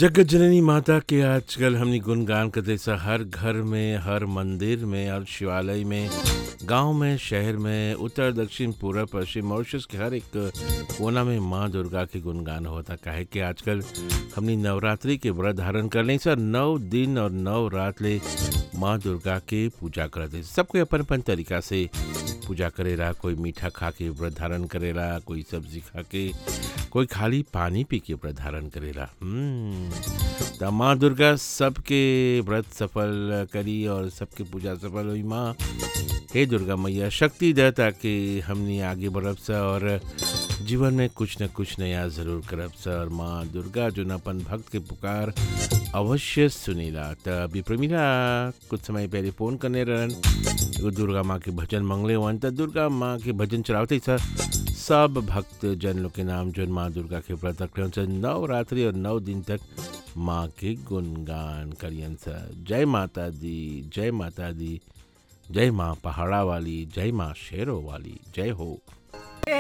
जगत जननी माता के आजकल हमनी गुणगान करते सा हर घर में हर मंदिर में और शिवालय में गांव में शहर में उत्तर दक्षिण पूर्व पश्चिम मॉरिशस के हर एक कोना में माँ दुर्गा के गुणगान होता काहे कि आजकल हमनी नवरात्रि के व्रत धारण कर लें सर नौ दिन और नौ रात ले माँ दुर्गा के पूजा करते सबको अपन अपन तरीका से पूजा करेला कोई मीठा खा के व्रत धारण करेला कोई सब्जी खा के कोई खाली पानी पी के व्रत धारण करेला हम्म, त माँ दुर्गा सबके व्रत सफल करी और सबके पूजा सफल हुई माँ हे दुर्गा मैया शक्ति दे ताकि हमनी आगे बढ़ब सा और जीवन में कुछ न कुछ नया जरूर करब सा और माँ दुर्गा जो न अपन भक्त के पुकार अवश्य सुनेला त अभी प्रमीला कुछ समय पहले फोन करने रहन एगो दुर्गा माँ के भजन मंगले वन त दुर्गा माँ के भजन चलावते सर सब भक्त जन लोग के नाम जो माँ दुर्गा के व्रत रखले से नौ रात्रि और नौ दिन तक माँ के गुणगान करियन सर जय माता दी जय माता दी जय माँ पहाड़ा वाली जय माँ शेरों वाली जय हो